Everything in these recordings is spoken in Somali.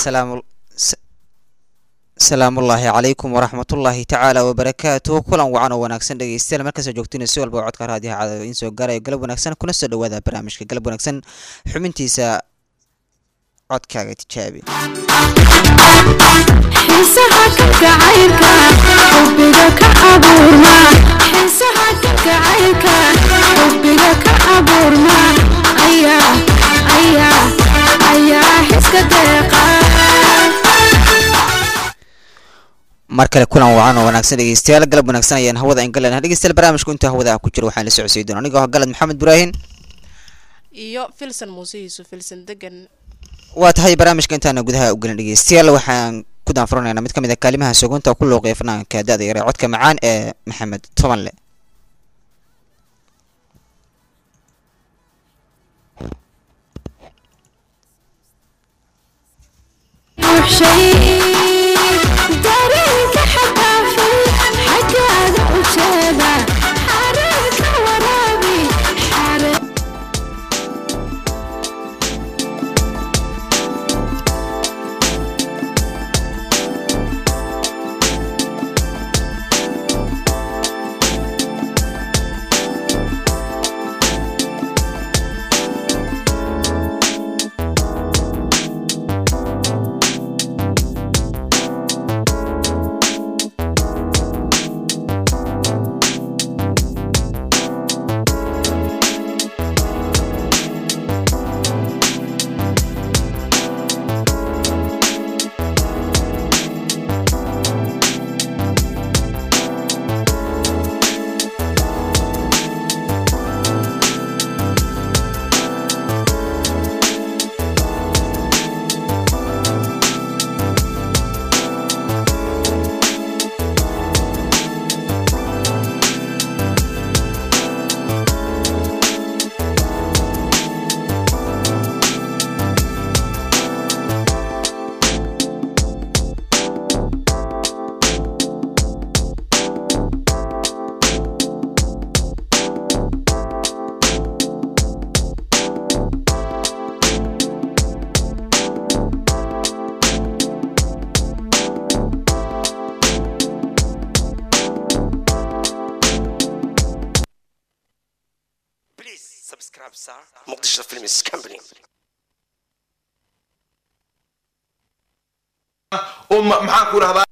salaamu s- salaamullaahi calaykum waraxmatullaahi tacaala wabarakaatuh kulan wacan oo wanaagsan dhegeystayaal markastoo joogtiin si walba oo codka raadiyaha cadaado idiin soo gaarayo galab wanaagsan kuna soo dhawaada barnaamijka galab wanaagsan xubintiisa codkaaga tijaabi xiisaha kalgacaylka xubbiga ka abuurma xiisaha kalgacaylka xubbiga ka abuurma ayaa ayaa ayaa xiska deeqa mar kale kulan wacan oo wanaagsan dhegeystayaal galab wanaagsan ayaan hawada ingalan dhegeystayaal barnaamijku intuu hawada ku jiro waxaan la socodsiin doona anigoo ah galad maxamed ibraahin iyo filsan muuse yuusuf filsan degan waa tahay barnaamijka intaana gudaha u gelin dhegeystayaal waxaan ku daanfuranaynaa mid ka mid a kaalimaha sugunta oo ku looqeeya fanaanka da-da yare codka macaan ee maxamed tobanle ruuxshay dareenka xadaafay xaggaaga u jeeda xareerka waraabi xare Please subscribe, sir. Muqdisho Films Company. oo ma- maxaan ku dhahdaa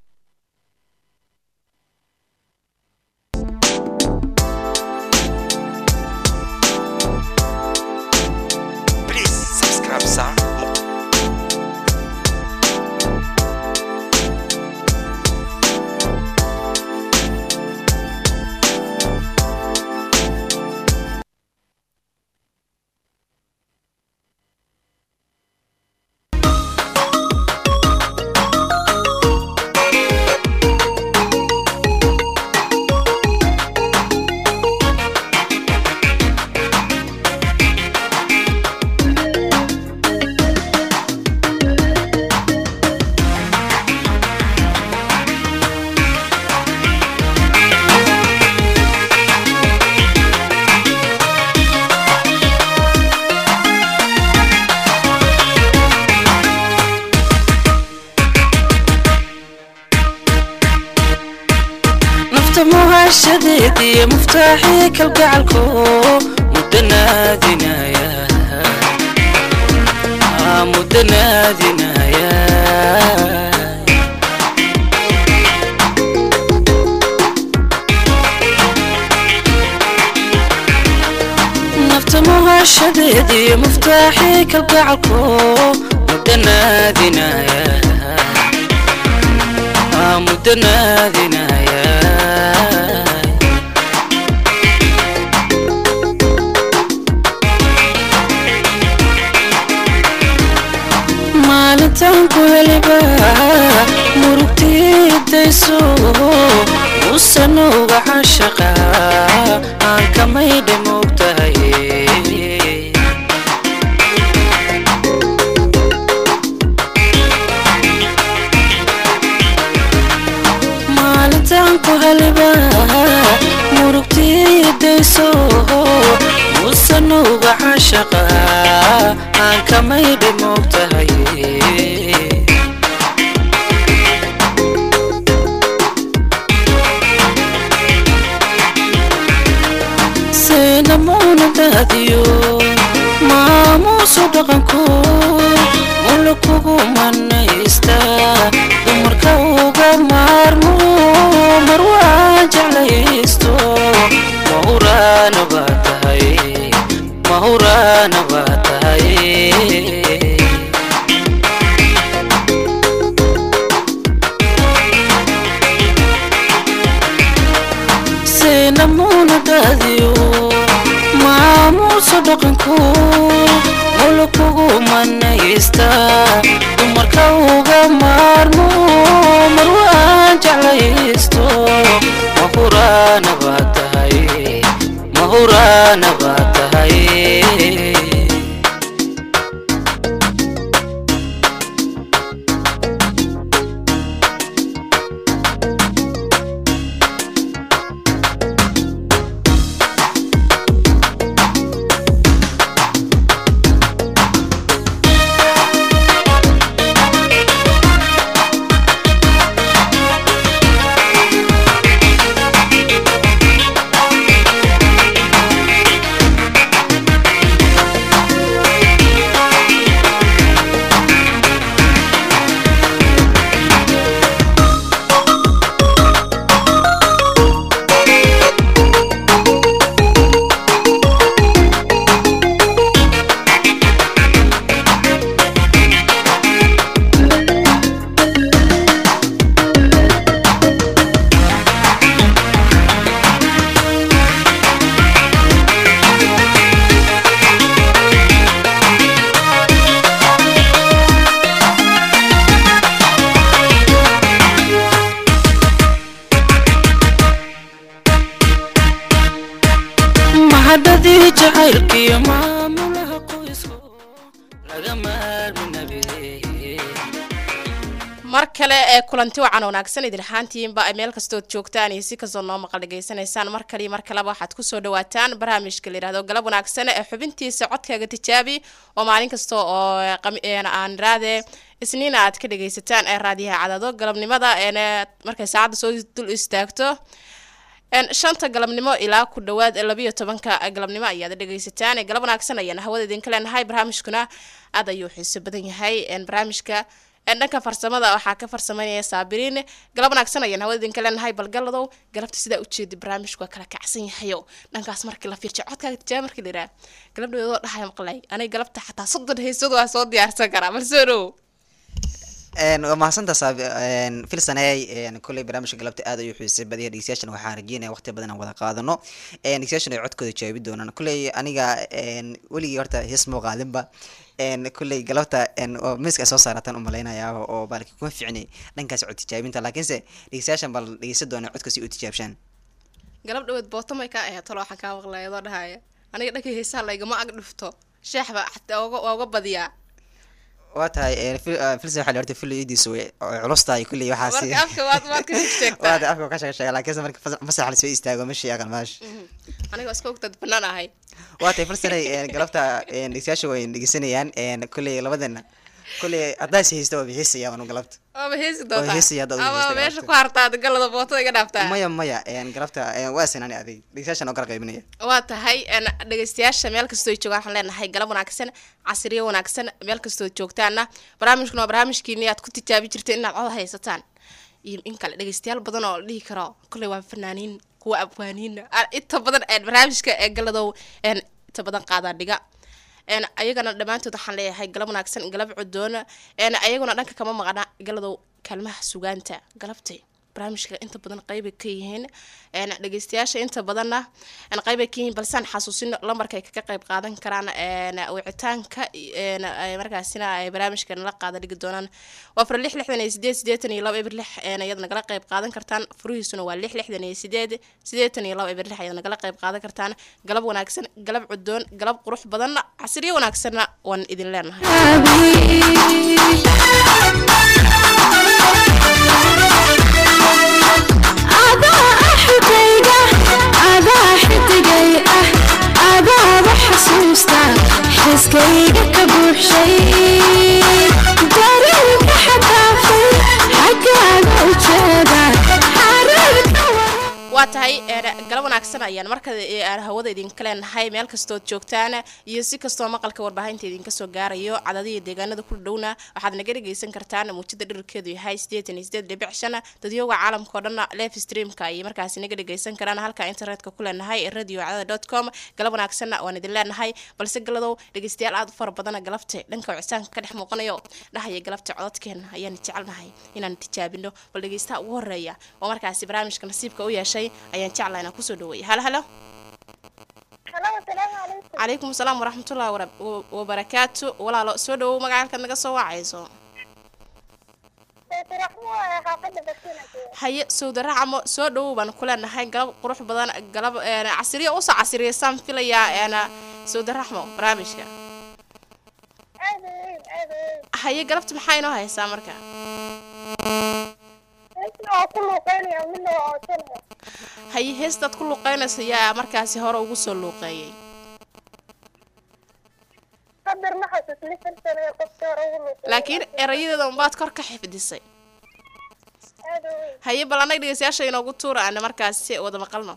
Please subscribe, sir. nafta muhaashadeediiyo muftaaxii kalgacalko muddo naadinaya Ah, muddo naadinaya nafta muhaashadeediiyo muftaaxii kalgacalko muddo naadinaya Ah, muddo naadinaya maalintan ku heliba murugtiidayso usanuga cashaqa aan kamaydhe moogtahay maalintan ku heliba murugtiidayso usanuga cashaqa aan kamaydhe moogtahay haystaa dumarka uga maarmo mar waan jeclaysto mahuraana baa tahay mahuraana baa tahay mahadadii jacaylkiyo maamulaha qoysku laga maarmi nabide mar kale ee kulanti wacan wanaagsan idin ahaantiinba ay meel kastood joogtaan iyo si kastoo noo maqal dhageysanaysaan mar kale iyo mar kaleba waxaad kusoo dhawaataan barnaamijka la yihahdo galab wanaagsan ee xubintiisa codkaaga tijaabi oo maalin kasta oo qami- een aan iraade isniin aad ka dhageysataan ee raadiyaha cadado galabnimada een markay saacadda soo dul istaagto een shanta galabnimo ilaa ku dhawaad labiyo tobanka galabnimo ayaad dhegeysataan ee galab wanaagsan ayaan hawada idinka leenahay barnaamijkuna aad ayuu xiiso badan yahay een barnaamijka een dhanka farsamada waxaa ka farsameynaya saabiriin galab wanaagsan ayaan hawada idinka leenahay balgaladow galabta sidaa ujeedi barnaamijku waa kala kacsan yahayo dhankaas markii la fiirja codkaaga tijaaba markii la yidhaha galabdheedoo dhahaya maqlay aniga galabta xataa soddon heysadu waa soo diyaarsan karaa balse dhow een waa mahadsantaa saab een filsaney een kolley barnaamijka galabta aad ayuu xiisay badiya dhegeystayaashana waxaan rajeynaya waqti badan aan wada qaadano een dhegeystayaashana ay codkooda jawaabi doonaan kolley aniga een weligii horta hees moo qaadinba een kolley galabta een oo miiska ay soo saarataan umalaynaya oo baalki kuma fiicnay dhankaas cod tijaabinta laakiinse dhegeystayaashan bal dhegeysan doona codka si u tijaabshaan galab dhaweed bootamay kaa ahayd talo waxaan kaa maqlay adoo dhahaya aniga dhankay heesaha laygama ag dhufto sheexba xataa uga waa uga badiyaa waa tahay een fil- ah, filsan waxaa la horta filiyadiisu way way culus tahay kolley waxaasi marka afka waad waad ka sheegtaa waad afka ka sheeg sheega laakiinse marka fas- masax la soo istaago meeshii aqal maash aniga iska ogtaad banaan ahay waa tahay filsanay een galabta een dhegeystayaasha way dhegeysanayaan een kolley labadana kolley haddaas haysta waa bixisaya anu galabta waaba heesi Waa doontaa heesi hadda ugu ama heestay meesha galabta. ku hartaad galada bootada iga dhaaftaa maya maya een galabta een waa sinani adig dhegeystayaashan oo kala qaybinaya waa tahay een, dhegeystayaasha meel kastoo joogaan waxaan leenahay galab wanaagsan casriyo wanaagsan meel kastoo joogtaana barnaamijkuna waa barnaamijkiini aad ku tijaabi jirta inaad cod haysataan iyo in kale dhegeystayaal badan oo la dhihi karo kolley waa fanaaniin kuwa abwaaniin ah, inta badan een, barnaamijka ee galadow een, inta badan qaadaa dhiga een, ayagana dhammaantood waxaan leeyahay galab wanaagsan galab cudoon een, ayaguna dhanka kama maqana galadow kaalmaha sugaanta galabtay barnaamijka inta badan qeybay ka yihiin een, dhegeystayaasha inta badanna een, qeybay ka yihiin balsaan xasuusin lambarka ay kaga qeyb qaadan karaan een, wicitaanka een, ay markaasina ay barnaamijka nala qaada dhigi doonaan waa fura lix lixdan iyo sideed sideetan iyo laba eber lix een, ayaad nagala qeyb qaadan kartaan furihiisuna waa lix lixdan iyo sideed sideetan iyo laba eber lix ayaad nagala qeyb qaadan kartaan galab wanaagsan galab cudoon galab qurux badanna casriyo wanaagsanna waan idin leenahay adaa axigayga adaa xidigay ah adaaba xasuusta xiskayga ka buuxshay dareenka xadaafay xaggaaga ujeeda xariirka wara waa tahay een, galab wanaagsan ayaan markale ee aan hawada idinka leenahay meel kastood joogtaan iyo si kastoo maqalka warbaahinta idinka soo gaarayo cadadiya deegaanada ku dhowna waxaad naga dhegeysan kartaan muujada dhirarkeedu yahay sideetan iyo sideed dhibic shan dadyoga caalamka oo dhan live streamka ayay markaasi naga dhegeysan karaan halka internetka ku leenahay ee radio cadada dot com galab wanaagsanna waan idin leenahay balse galadow dhegeystayaal aad u fara badana galabta dhanka wicitaanka ka dhex muuqanayo dhahaya galabta cododkeena ayaan jecelnahay inaan tijaabino bal dhegeystaha ugu horeeya oo markaasi barnaamijka nasiibka u yeeshay ayaan jeclaa inaan kusoo dhaweeyay halo halo Hello, calaykum asalaam waraxmatullahi wara- wa- wabarakaatu walaalo soo dhawow magaca halkaad naga soo wacayso haye sawdaracamo soo dhawow baan ku leenahay galab qurux badan galab een, casriyo usoo casriyeysaan filayaa een, sawdaraxmo barnaamijka haye galabta maxaa inoo haysaa marka haye heestaad ku luqeynaysa yaa markaasi hore ugu soo luuqeeyey laakiin erayadeeda unbaad kor ka xifdisay haye bal annaga dhegeystayaasha inoogu tuura ana markaasi wada maqalno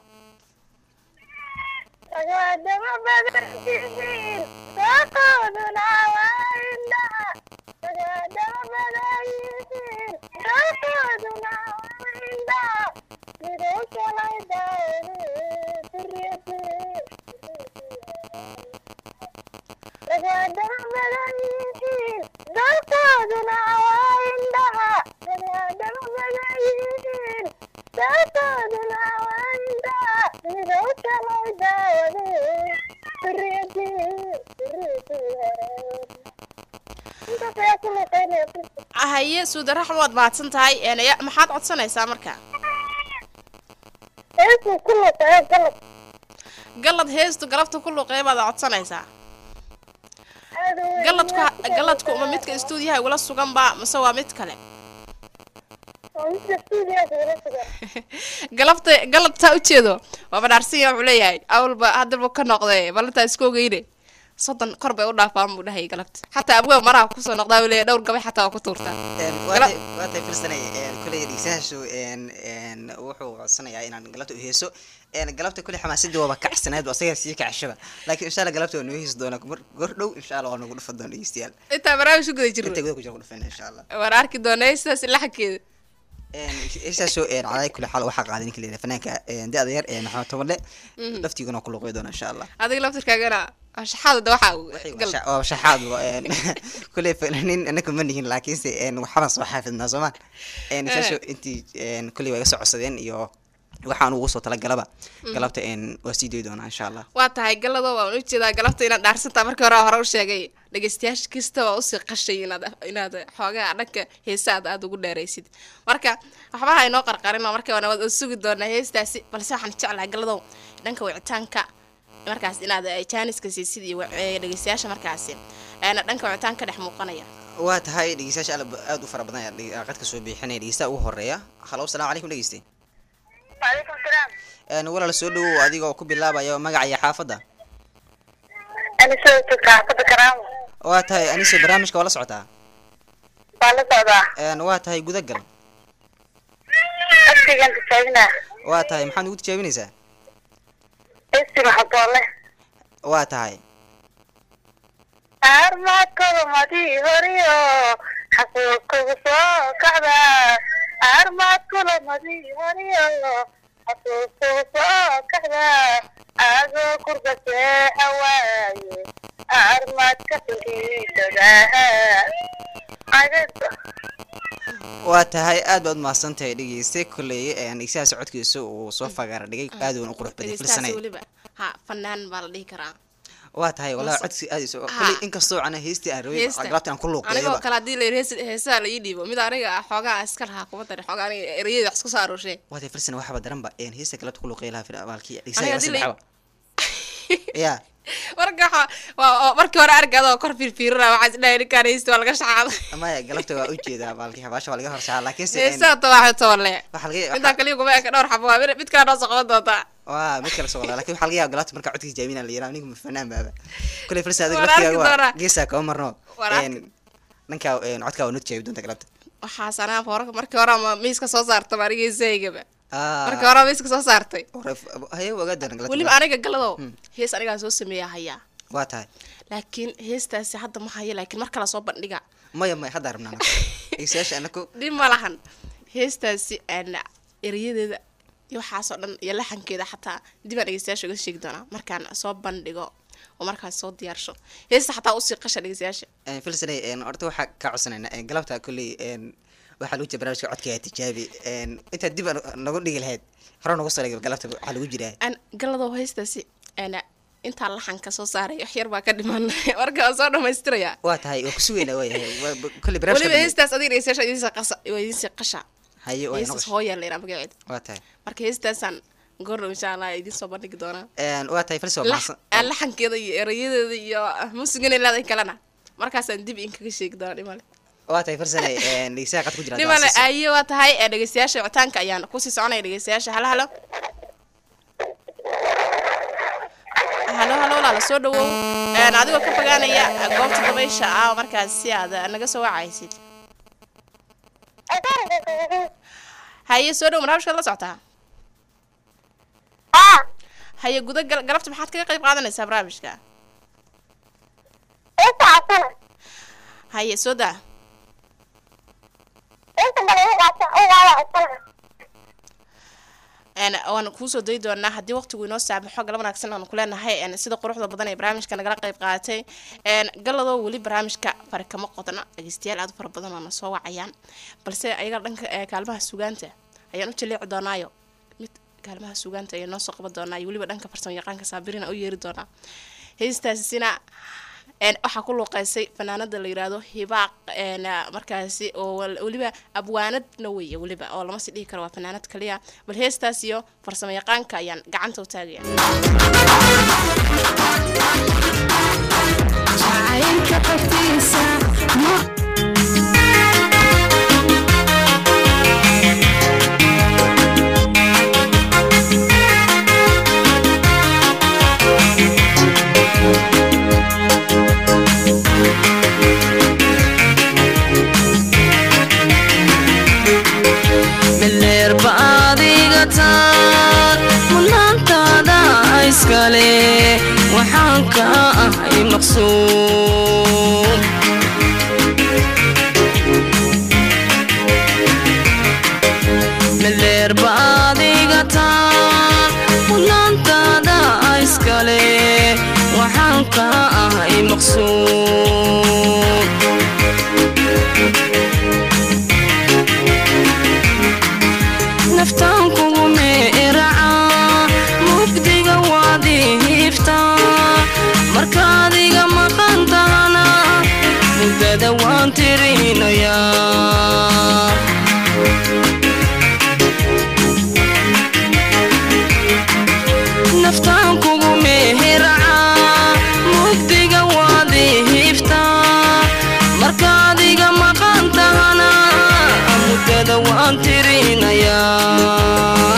haye suudaraxmo waad mahadsan tahay een, ya- maxaad codsanaysaa marka galad heestu galabta ku luuqeey baad codsanaysaa galadku galadku uma midka stuudiyaha igula suganba mase waa mid kale galabta galabtaa ujeedo waa badhaarsinya wuxuu leeyahay awalba haddaba ka noqday balantaa isku ogeyne soddon kor bay u dhaafaan buu dhahayay galabta xataa abwaa maraha kusoo noqdaa buu leeyahay dhowr gabay xataa waa ku tuurtaa Gala- waatay filsanay kuley dhegeystayaashu wuxuu codsanayaa inaan galabta u heeso galabta kuley xamaasadii waaba kacsanayd asagaa sii kacshaba laakiin insha alla galabta waa noo heesi doonaa gor dhow insha alla waa nagu dhufa doona dhegeystayaal intaa barnaamij ku guda inta jirno guda ku jira ku dhufayna insha allah waan arki doonaa sidaas laxankeeda heestaasoo calaa kulli xaal waxaa qaaday ninka leeyahay fanaanka da-da yar ee maxamed tobanle laftiiguna ku luqey doona insha allah adiga laftirkaagana shaxaada da waxaa gal waa shaxaad kuley fanaaniin anaka ma nihin laakiinse waxbaan soo xaafidnaa soomaa saasho intii kuley waa iga soo codsadeen iyo waxaan ugu soo talagalaba galabta waa sii dayi doonaa insha allah waa tahay galado waan ujeedaa galabta inaad dhaarsantaa markii hore hore u sheegay dhegeystayaasha kasta waa usii qashay inaad inaad xoogaa dhanka heesaad aada ugu dheeraysid marka waxbaha inoo qarqarin oo marka waana waad sugi doonaa heestaasi balse waxaan jeclahay galadow dhanka wicitaanka markaas inaad eh, jaaniska siisid iyo wa- eh, dhegeystayaasha markaasi eena dhanka wicitaanka ka dhex muuqanaya waa tahay dhegeystayaasha alla aad u fara badan ayaa dhege- qadka soo bixinaya dhegeystaha ugu horeeya halo salaamu calaykum dhegeyste waalaikum salaam Een, walaal soo dhawow adigoo ku bilaabaya magaca iyo xaafadda anisoo joogta xaafada karaamo waa tahay anise barnaamijka waa la socotaa waa la socdaa Een, waa tahay gudagal agtigan tijaabinaa waa tahay maxaad ugu tijaabinaysaa esi maxadoole waa tahay armaadkooda madii horiyo xasuukugu soo kacda armaadkooda madii horiyo xasuukugu soo kacda adoo kurba seexa waaye armaadka xiliidadaha agada waa tahay aad baad umahadsan tahay dhegeyste kolley een, dhegeystaha socodkiisa uu soo fagaara dhigay aad uuna qurux baday dhegeystahaasi filsanay weliba ha fanaan baa la dhihi karaa waa tahay walaa Mase- codsi aad iso Ha. kolley inkastoo ana heestii aan rabay Heesta. galabta aan ku anigoo luuqeeyaba kale haddii la hees heesaa la ii dhiibo mid aniga ah xoogaa iska lahaa kuma dari xoogaa aniga ereyada wax isku soo arooshe waa tahay filsan waxaba daranba een, heesta galabta ku luuqeey lahaa fil- baalkii Aniga dhegeystaha haddii la- saddexaba ya marka waxa- waa waa markii hore arga adoo kor fiirfiirina waxaa isdhahay ninkaan heesta waa laga shaxaada maya galabta waa ujeedaa baalkii habaasha waa laga horshaa laakiinse een, heesaa tobaaxo tobanle waxaa laga intaa kaliya kuma eka dhowr xabo waa mid mid kale noo soo qaban doontaa waa mid kale soo wadaa lakin waxaa laga yaaba galabta markaa codkiisa jaamina la yiraa ninka ma fanaan baaba kolley filsan adiga Waan laftigaaga arki waa doonaa. geesaa kama marno Waan Een, arki. ninkaa een, codkaa waa noo tijaabi doonta galabta waxaas anaa hore markii hore ama miiska soo saartay aniga heesaygaba Ah, markii hore miiska soo saartay hore- haye ogaa doona galabta weliba aniga galadow hees anigaa soo sameeya hayaa waa tahay laakiin heestaasi hadda ma hayo laakiin mar kale soo bandhiga maya maya hadda rabnaa dhegeystayaasha anaku dhib ma lahan heestaasi aan erayadeeda iyo waxaasoo dhan iyo laxankeeda xataa dibaan dhegeystayaasha uga sheegi doonaa markaan soo bandhigo oo markaas soo diyaarsho heesta xataa usii qasha dhegeystayaasha filsanay horta waxaa kaa codsanayna een, galabta kolley een, waxaa lagu jira barnaamijka codkaya tijaabi een, intaad dib aan nagu dhigi lahayd hore nagu soo dhigay galabta waxaa lagu jiraa aan galadow heestaasi aan intaa laxanka soo saaray wax yar baa ka dhiman marka waan soo dhamaystirayaa waa tahay waa kusugeynaa waayahay Waa- ba- kolley weliba barnaamijka heestaas adiga dhegeystayaasha idiinsi qasa waa idiinsi qasha haye waa heestaas noqosh hooyaa la yidhaha magaceeda waa tahay marka heestaasaan goordhow insha allah idiin soo bandhigi doonaa Een, waa tahay falsi waa Lax- mahadsan ah, laxankeeda iyo erayadeeda iyo muusigana leedahay kalena markaasaan dib inkaga sheegi doonaa dhimale waa tahay falsane een, dhegeystaha qad ku jira dhimale daasiisa. aye waa tahay ee dhegeystayaasha wicitaanka ayaan kusii soconaya dhegeystayaasha halo halo halo halo walaala soo dhawow Een, adigoo ka fogaanaya goobta dabaysha ah markaas si aad eh, naga soo wacaysid haye soo dhow barnaamijkaad la socotaa haa haye guda gal galabta maxaad kaga qayb qaadanaysaa barnaamijka inta casana haye soo daa inta badan ugaasa ugaada casana een waan kuusoo dayi doonaa haddii waqtigu inoo saamaxo galab wanaagsan aan ku leenahay een sida quruxda badan ee barnaamijka nagala qayb qaadatay een galadoo weli barnaamijka fari kama qodna dhegeystayaal aad u fara badan oo na soo wacayaan balse ayaga dhanka ee kaalmaha sugaanta ayaan u jaleeci doonaayo mid kaalmaha sugaanta ayaan noo soo qaban doonaa iyo weliba dhanka farsamo yaqaanka saabirina u yeeri doonaa heestaasina een waxaa ku luuqeysay fanaanada la yiraahdo hibaaq een markaasi oo wal- weliba abwaanadna weeye weliba oo lama sii dhihi karo waa fanaanad kaliya bal heestaas iyo farsamo yaqaanka ayaan gacanta u taagaya jacaylka qoftiisa ma bileerba adiga taan mudnaantaada iskale waxaan ka ahay maqsuud bileerba adiga taan mudnaantaada iskale waxaan ka ahay maqsuud naftaan kugu meeraca mugdiga waad ihiiftaa markaadiga maqan tahana muddada waan tirinayaa naftaan kugu meeraca mugdiga waad ihiiftaa markaadiga maqan tahana muddada waan tirinayaa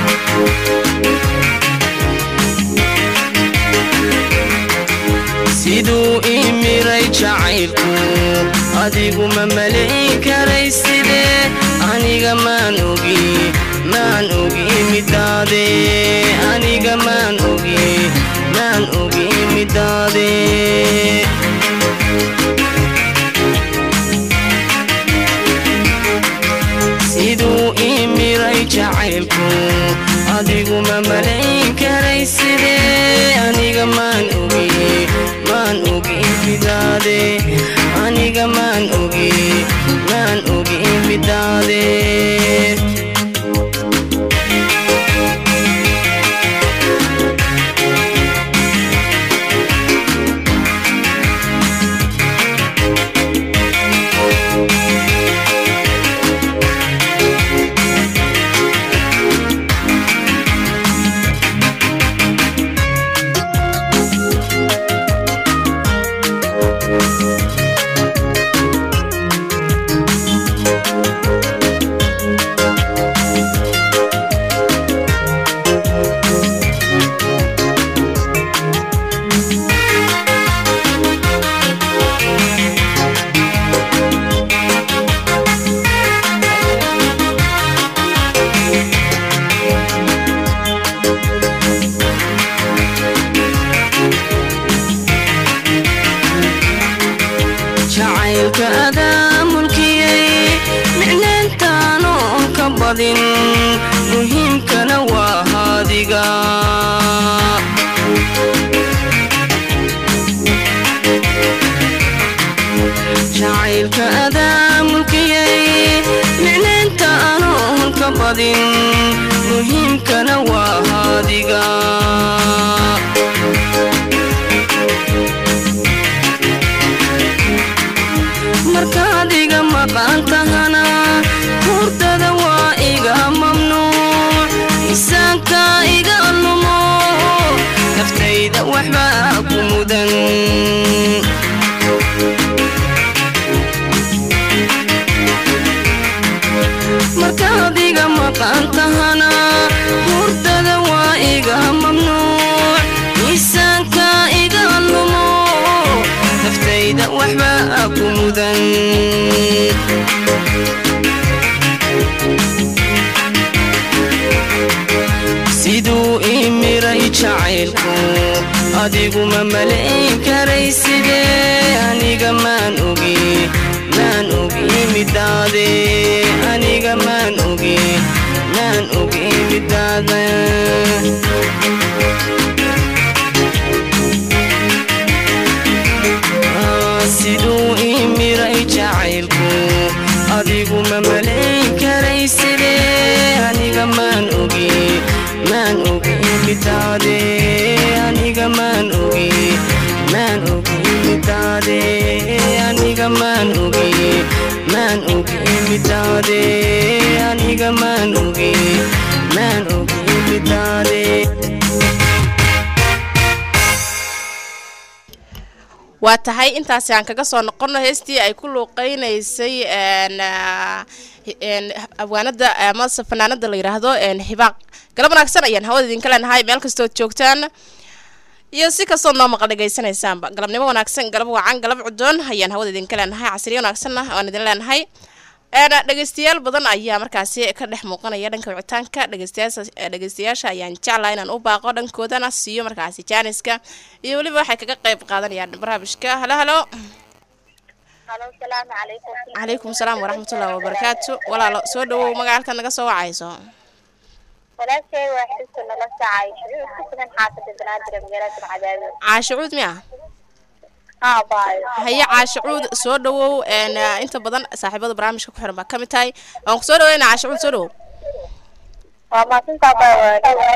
siduu ii miray jacaylku adigu ma malayn karay sidee aniga maan ogi maan ogi midaade aniga maan ogi maan ogi midaade siduu ii miray jacaylku adigu ma malayn karay sidee aniga maan ogi maan ogi midaade aniga maan ogi maan ogi midaade jacaylka adaa mulkiyey micnayntaan oon ka badin muhiimkana waa haadiga jacaylka adaa mulkiyay micnaynta anoon ka badin muhiimkana waa haadiga markaad iga maqan tahana hurdada waa iga mamnuuc miisaanka iga lumo naftayda waxba ku mudan markaad iga maqan tahana hurdada waa iga mamnuuc miisaanka iga lumo naftayda waxba ku mudan siduu ii miray jacaylku adigu ma malayn karaysidee aniga maan ogi maan ogi midaade aniga maan ogi maan ogi midaada Ah, siduu ii miray jacaylku adigu ma malayn karaysidee aniga maan ogi maan ogi midaade aniga maan ogi maan ogi midaade aniga maan ogi maan ogi midaade aniga maan ogi maan ogi midaade waa tahay intaasi aan kaga soo noqono heestii ay ku luuqeynaysay een, ah, een, abwaanada amase fanaanada la yidhaahdo een, hibaaq galab wanaagsan ayaan hawada idinka leenahay meel kastood joogtaan iyo si kastood noo maqal dhegaysanaysaanba galabnimo wanaagsan galab wacan galab cudoon ayaan hawada idinka leenahay casriyo wanaagsanna waan idin leenahay een, dhegaystayaal badan ayaa markaasi ka dhex muuqanaya dhanka wicitaanka dhegaystayaasha dhegaystayaasha ayaan jeclaa inaan u baaqo dhankoodana siiyo markaasi jaaniska iyo weliba waxay kaga qayb qaadanayaan barnaamijka halo halo halo salaamu calaykum calaykum salaam waraxmatullahi wabarakaatu walaalo soo dhawow magacalka naga soo wacayso walaashay waa xilka nala sacay xubin ku sugan xaafada banaadir ee magaalada cadaawe caasho cuud miya haa baayo haye caasho cuud soo dhawow een, ah, inta badan saaxiibada barnaamijka ku xiran baa ka mid tahay waan ku soo dhaweyna caasho cuud soo dhawow waa maasintaa baa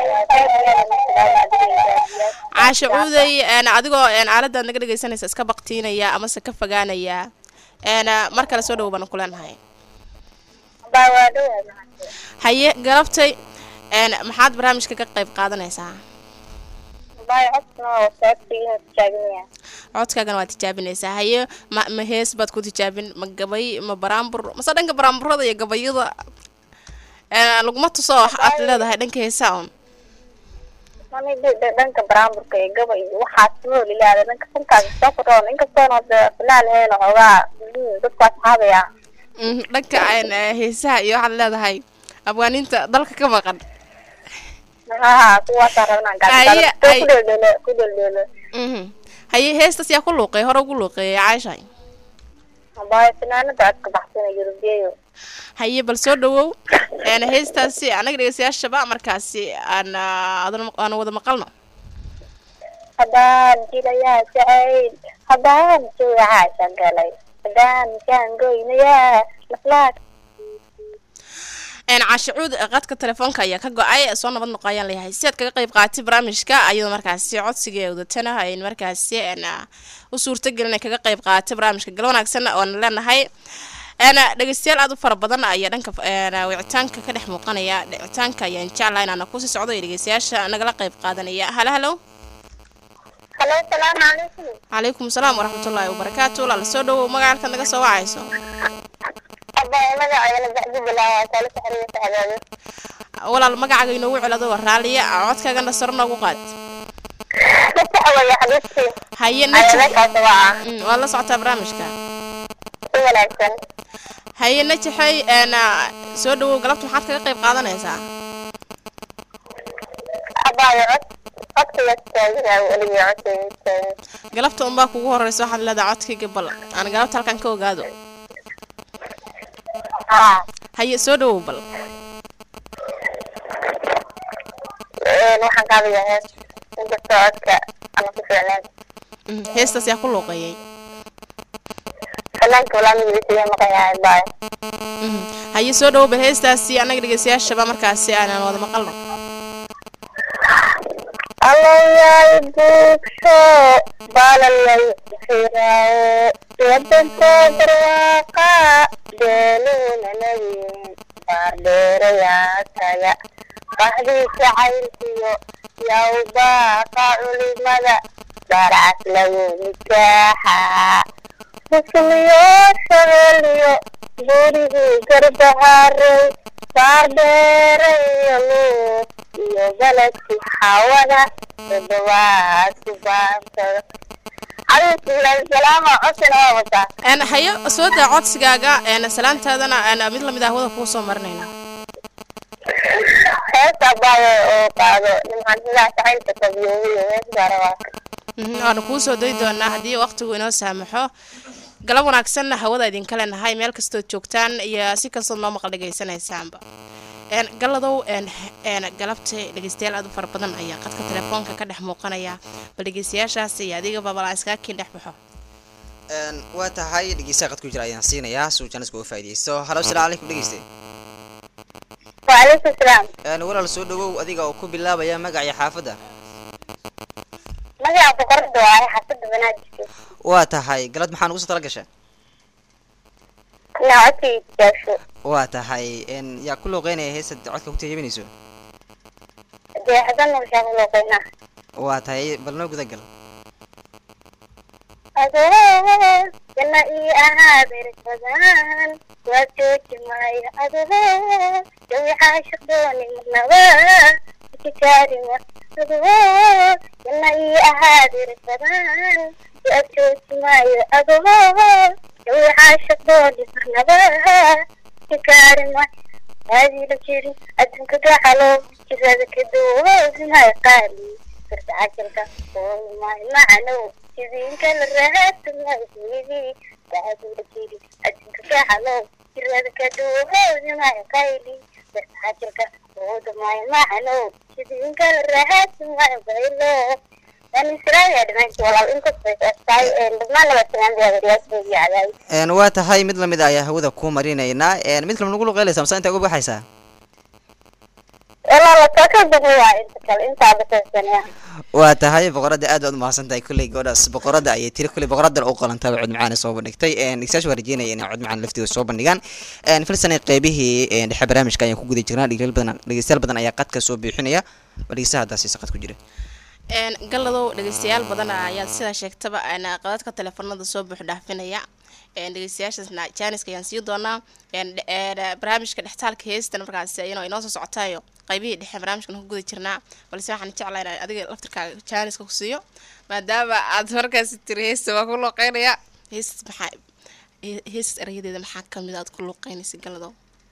caasho cuuday een, adigoo een, aaladaad naga dhegaysanaysa iska baktiinaya amase ka fogaanaya een, ah, mar kale soo dhawow baan ku leenahay baa waa dhawa haye galabtay een, maxaad barnaamijka ka qayb qaadanaysaa baayo codkuna waa sababtiina tijaabinya codkaagana waa tijaabinaysaa haye ma ma hees baad ku tijaabin ma gabay ma baraambur mase dhanka baraamburada iyo gabayada ee, laguma tuso wax aad leedahay dhanka heesaa un mani dhanka baraamburka iyo gaba iyo waxaas nool ilaada dhanka sankaas soo kordhoon inkastoona hada finaal heena xoogaa mm, dadku asxaabaya Mhm, dhanka een, ee, heesaha iyo waxaad leedahay abwaaniinta dalka ka maqan haa kuwaasaa rabnaan Aye, gaadagaado ay- ku dheldhelo ku dheldhelo Mhm. haye heestas yaa ku luuqay hore ugu luuqeeyay caaishay baayo finaanada codka baxsana yurubiyayo haye bal soo dhawow een, heestaasi anaga dhegeystayaashaba markaasi aan ah, adan- aan wada maqalno haddaan jilayaa jacayl haddaan juucaasha galay haddaan jaangoynayaa naflaag een caashicuud qadka telefoonka ayaa ka go-ay soo nabad noqo ayaan leeyahay si aad kaga qayb qaaatay barnaamijka ayadoo markaasi codsiga ee wadatana ayn markaasi een, ah, u suurtagelin ay kaga qayb qaaatay barnaamijka gal wanaagsan oona leenahay een, dhegeystayaal aad u fara badan ayaa dhanka een, wicitaanka ka dhex muuqanaya wicitaanka ayaan jeclaha inaana kusii socdo iyo dhegeystayaasha nagala qayb qaadanaya halo halo halo salaamu calaykum calaykum salaam waraxmatullaahi wabarakaatu walaal soo dhawow magacalka naga soo wacayso abaa magacayana bacdi bilaaya kala saxriya saxdaado walaal magacaaga inoogu celado waa raaliya codkaagana saro noogu qaad masaxawaya xabiibtii haye naji ayadakaas waa Mm, waa la socotaa barnaamijka si wanaagsan haye najaxay een, ah, soo dhawow galabta maxaad kaga qayb qaadanaysaa abaayo cod codkaya taagina weligii codkaya taagin galabta unbaa kugu horeysa waxaad leedahay codkayga bal aan galabta halkan ka ogaado haa haye soo dhawow bal waxaan qaadayaa hees inkastoo codka ama ku ficnaan Mm, heestaas yaa ku luuqeeyay fanaanka walaa magiciisa yaa maqayahay baay Mhm. haye soo dhowo bal heestaasi annaga dhegeystayaashaba markaasi aanan wada maqalno allayaay buugsho baalalay xiraawo wadanka barwaaqa beeluunanayin baardheerayaa taga qahdii jacaylkiyo yawbaaqa culimada baarcas lagu nikaaxa musliyo shabeeliyo gurigii garbahaarey baardheerayo luuq iyo baledkii xawada toddobaad ku baansada cabdisalaama codkana waa wataa Een, haye soo daa codsigaaga een, salaantaadana een, mid lamid ah wada kuu soo marinayna heesta baayo oo qaado nimaan sidaa jacaylka tabiyoobiyo heestaa rabaa Mhm, waanu kuu soo dayi doonaa haddii waqtigu inoo saamaxo galab wanaagsanna hawada idinka leenahay meel kastood joogtaan iyo si kastood noo maqal dhegaysanaysaanba een galladow een een galabta dhegeystayaal aad u fara badan ayaa qadka telefoonka ka dhex muuqanaya bal dhegeystayaashaas iyo adigaba balaa iskaga kiin dhex baxo Een, waa tahay dhegeystaha qad ku jira ayaan siinayaa si uu jaanisku uga faa'iidaysto halo asalaamu calaykum dhegeyste wacalaykum salaam Een, walaal soo dhawow adiga oo ku bilaabaya magaca iyo xaafadda magaca boqorada waaye xaafada banaajiska waa tahay galad maxaa nugu soo tala gasha inaa codkii gaasho waa tahay een, yaa ku looqeynaya heesad codka ku tijaabinayso deexdan ushaa kulooqeynaa waa tahay bal noo guda gal adoo jana ii ahaa bersadan waa jooji maayo adoo jawi caashaq dooni marnaba ikikaarima adoo jana ii ahaa bersadan waa jooji maayo adoo jawi caashaq dooni marnaba ikikaarima haadiila jirin adduunka gaxalo jirada kadoosimaay qaali firta cajalka oomay macanow idinka la raadsamay sidii haadiila jirin adduunka gaxalo jirada kadoosimaay qaali firta cajalka oomay macanow idinka la raadsamay baylo dan israa'iya dhamaantii walaal inkastoo tahay dhammaan laba sanaan beegariyaasbeegi cadaay Een, waa tahay mid lamid ah ayaa hawada ku marinaynaa Een, mid kale nagu luqeynaysa mase intaa uga baxaysaa walaa la soo ka dugu waa inta kale intaa basaysanaya waa tahay boqorada aad baad umahadsan tahay kulley gabadhaas boqorada ayay tiri kulley boqoradan u qalantaba cod macaan soo bandhigtay dhegeystayaasha waa rajeynaya inay cod macaan laftooda soo bandhigaan filsanay qeybihii een, dhexe barnaamijka ayaan ku guda jirnaa dhegeystayaal badan dhegeystayaal badan ayaa qadka soo buuxinaya waa dhegeystaha haddaa siisa qad ku jira een galladow dhegeystayaal badan ayaa sidaa sheegtaba een qadadka telefoonada soo buux dhaafinaya een dhegeystayaashaasna jaaniska ayaan sii doonaa een dhe- een barnaamijka dhextaalka heestan markaasi inoo inoo soo socotaayo qaybihii dhexe barnaamijkan ku guda jirnaa balse waxaan jeclaa inaan adiga laftirkaaga jaaniska ku siiyo maadaama aad markaasi tiri heesta waa ku luuqeynaya heestas maxaa he- heestas erayadeeda maxaa kamid aad ku luuqeynaysa galladow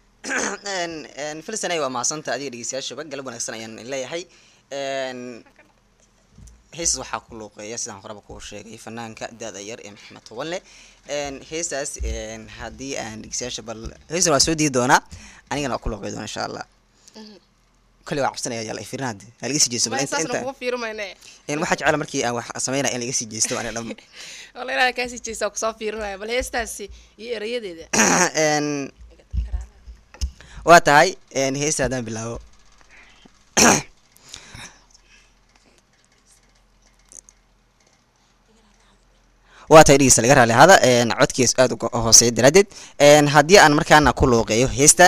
filsanay waa mahadsantaha adiga dhegeystayaashaba galab wanaagsan ayaan leeyahay Een, heestas waxaa ku luuqeeya sidaan horeba kuu sheegay fanaanka da-da yar ee maxamed tobanle Een, heestaas een, haddii aan dhegeystayaasha bal heestan waa soo dii doonaa anigana waa ku luuqey doona insha allah kale waa cabsanaya yaala fiirin hadde ha laga sii jeesto bal inta saasna inta kugu fiirimayne een, waxaa jecela markii aan wax sameynaya in laga sii jeesto aniga dham wala inaan kaasii jeesta kusoo fiirinaya bal heestaasi iyo erayadeeda Een, waa tahay een, heesta haddaan bilaabo waa tahay dhegeysta laga raali ahaada een, codkiis aad uga hooseeya daraadeed een, haddii aan markaana ku luuqeeyo heesta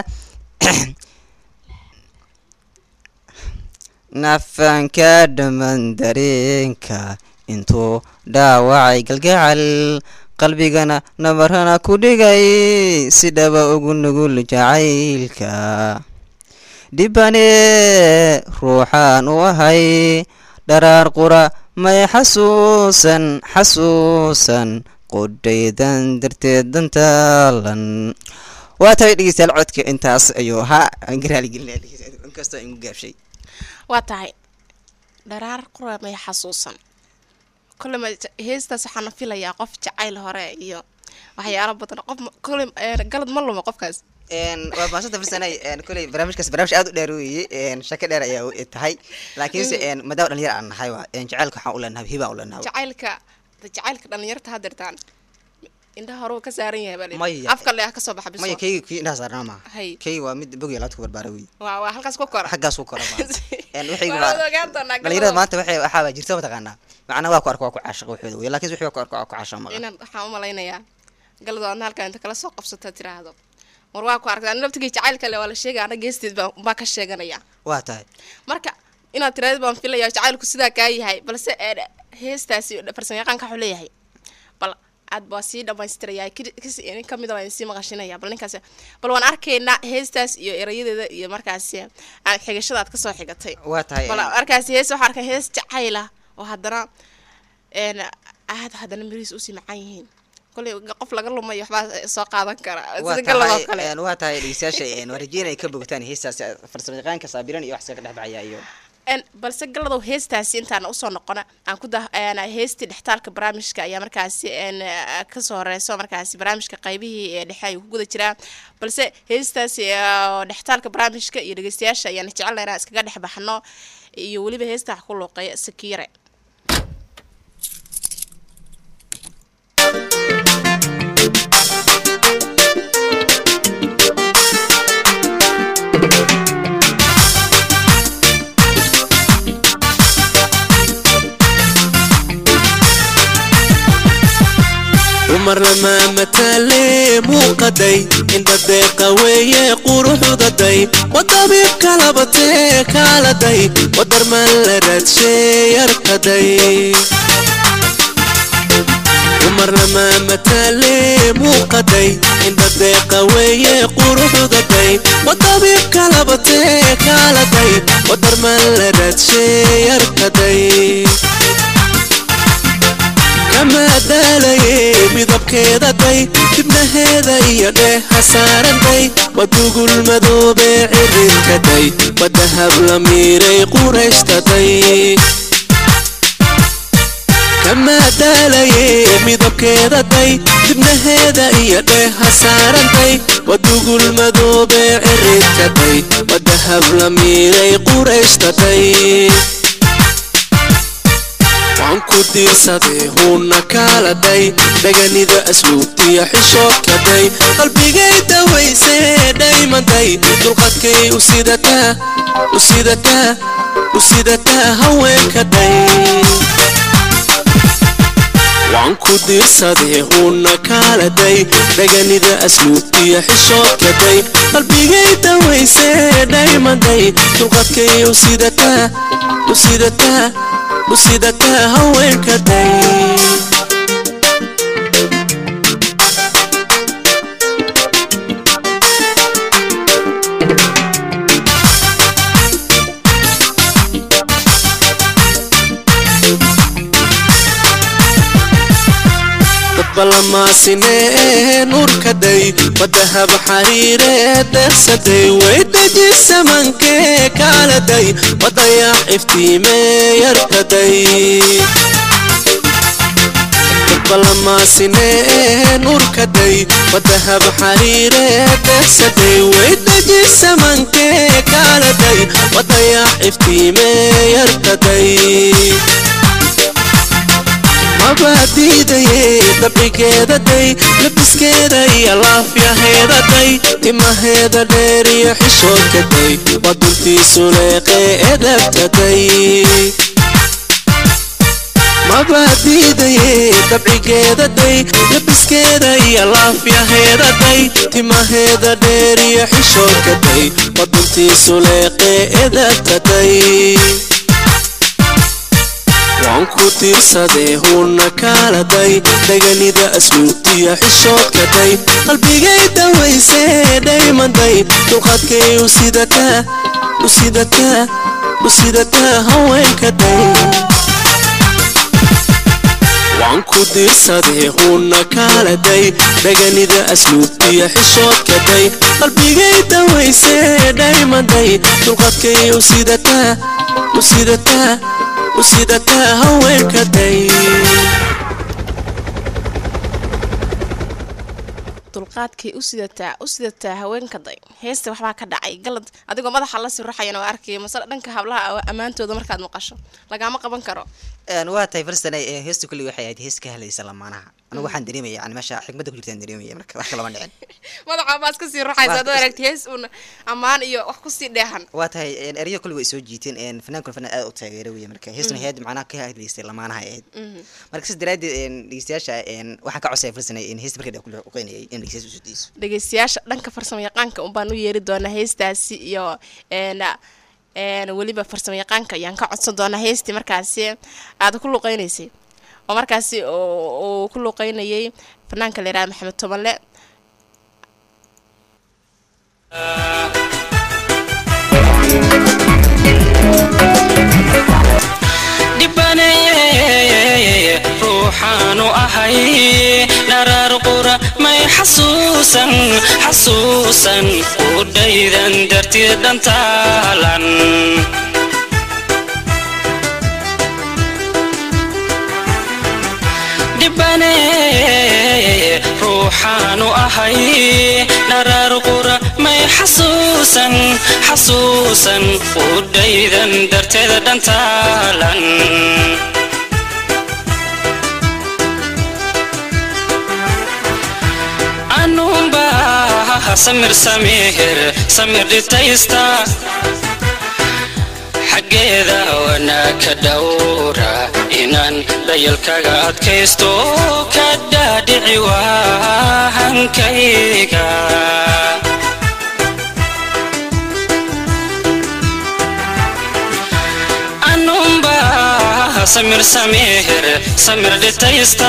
nafanka dhaman dareenka intuu dhaawacay galgacal qalbigana nabarana ku dhigay si dhaba ugu nugul jacaylka dhibane ruuxaan u ahay dharaar qura may xasuusan xasuusan qudhaydan darteed dantaalan waa tahay dhegeystayaal codka intaas ayuu ahaa aan ka raaligelinaya dhegeystayaal, inkastoo igu gaabshay waa tahay dharaar qura may xasuusan kole ma heestaas waxaana filayaa qof jacayl hore iyo waxyaalo badan qof ma- kole eh, galad ma lumo qofkaas Een, waa maasanta filsanay koley barnaamijkaas barnaamij aad u dheer weeye shako dheer ayaa u- tahay laakiinse een, maadaama dhalinyar aan nahay waa een, jacaylka waxaan u leenahay hibaan u leenahay jacaylka jacaylka dhalinyarta hadeertaan indhaha hore uu ka saaran yahay baa Maya. layidhi afka le ah kasoo baxa biso maya keyga kii indhaha saarnaa maaha Hay. keyga waa mid bogiya laadku barbaara wey waa waa halkaas ku kora xaggaas u kora Een, waxay Waa baa- wada ogaan doonaa dhalinyarada galabta. maanta waxay waxaa baa jirta mataqaanaa macnaa waa ku arka waa ku caashaqa waxooda wey laakiin wixii waa ku arka waa ku caashaqa maqa inaan waxaan u malaynayaa galada adna halkaa inta kala soo qabsataa tiraahdo war waa ku aragta ani naftigii jacaylka le waa la sheegaya ana geesteed baa baa ka sheeganaya waa tahay marka inaad tiraahdo baan filaya jacaylku sidaa kaa yahay balse ee, heestaasi farsamo yaqaanka wuxuu leeyahay bal aad baa sii dhamaystiraya nin kamida waan sii maqashinaya bal ninkaas bal waan arkaynaa heestaas iyo erayadeeda iyo markaasi aad xigashada aad kasoo xigatay waa tahay bal markaasi hees waxaa arkay hees jacayla oo haddana een aad haddana mirihiis usii macaan yihiin koley qof laga lumay waxbaa soo qaadan kara waa sida galad oo tahay kale een, waa tahay dhegeystayaasha een, waa rajeynaya ay ka bogtaan heestaas farsamo yaqaanka saabiran iyo wax iskaga dhex baxaya iyo En balse galadow heestaasi intaan usoo noqona aan ku dah een, heestii dhextaalka barnaamijka ayaa markaasi een, eh, kasoo horeyso markaasi barnaamijka qaybihii ee dhexe ayuu ku guda jiraa balse heestaasi eh, oo dhextaalka barnaamijka iyo dhegeystayaasha ayaan jecelna inaan iskaga dhex baxno iyo weliba heesta wax ku luuqeeya sakiire dumar lama matale muuqaday indha deeqa weeye quruxudaday wadabiib kalabatee kaaladay wadarman la raadsheey arkaday dumar lama matale muuqaday indha deeqa weeye quruxudaday wadabiib kalabatee kaaladay wadarman la raadsheey arkaday kama daalaye midabkeedaday dibnaheeda iyo dheeha saaranday wadugul madoobe cirirkaday wadahab la miiray qurayshtaday kama daalaye midabkeedaday dibnaheeda iyo dheeha saaranday wadugul madoobe cirirkaday wadahab la miiray qurayshtaday waan ku diirsaday huuna kaaladay dhaganida asluubtiya xishoodkaday qalbigay dawaysee dhaymanday dulqadkay u sidataa u sidataa u sidataa haweenkaday waan ku diirsaday huuna kaaladay dhaganida asluubtiya xishoodkaday qalbigay dawaysee dhaymanday dulqadkay u sidataa u sidataa u sidataa haweenkaday balamaasine nuurkaday wadahab xariiree deersaday waydaji samankee kaaladay wadayax iftiimee yarkaday balamaasine nuurkaday wadahab xariiree deersaday waydaji samankee kaaladay wadayax iftiimee yarkaday mabaadiidaye dabcigeedaday labiskeeda iyo laafyaheedaday timaheeda dheer iyo xishoodkaday waduntiisu leeqee edabtaday mabaadiidaye dabcigeedaday labiskeeda iyo laafyaheedaday timaheeda dheer iyo xishoodkaday waduntiisu leeqee edabtaday waan ku tiirsaday huuna kaaladay dhaganida asluubtiya xishoodkaday qalbigay dawaysee dhaymanday dulqadkay u sidataa u sidataa u sidataa haweenkaday waan ku diirsaday huuna kaaladay dhaganida asluubtiya xishoodkaday qalbigay dawaysee dhaymanday dulqadkay u sidataa u sidataa u sidataa haweenkaday dulqaadkay u sidataa u sidataa haweenkaday heesta waxbaa ka dhacay galad adigoo madaxa la siraxayan oo arkaya masale dhanka hablaha ammaantooda markaad maqasho lagaama qaban karo Een, waa tahay farsanay ee heesta kulli waxay ahayd hees ka helaysa lamaanaha anigu waxaan dareemaya yani meesha xikmadda ku jirtaan dareemaya marka wax kalama dhicin madaxa baas kasii ruxaysa adoo Waa- aragti hees uuna ammaan iyo wax kusii dheehan waa tahay een, erayo kale way soo jiiteen een, fanaankuna fanaan aad u taageera weye marka heestuna heed macnaha ka hadlaystay lamaanaha ay ahayd marka sidaas daraadeed een, dhegeystayaasha een, waxaan ka codsaya filsanay in heesta markay ku qeynayay in dhegeystayaasha usoo dayso dhegeystayaasha dhanka farsamo yaqaanka unbaan u yeeri doonaa heestaasi iyo een een weliba farsamo yaqaanka ayaan ka codsan doonaa heestii markaasi aad ku luqeynaysay oo markaasi oo- uu ku luqeynayay fanaanka la yihahda maxamed tobanle dhibane ruuxaanu ahay dharaar qura may xasuusan xasuusan u dhaydan darteed dhantaalan dhibane ruuxaanu ahay dharaar qura may xasuusan xasuusan u dhaydan darteed dhantaalan anumba samir samir samir dhitaysta xaggeeda wanaagka dhowra inaan dhayalkaga adkaysto ka dhaadhici wahankayga anumba samir samir samir dhitaysta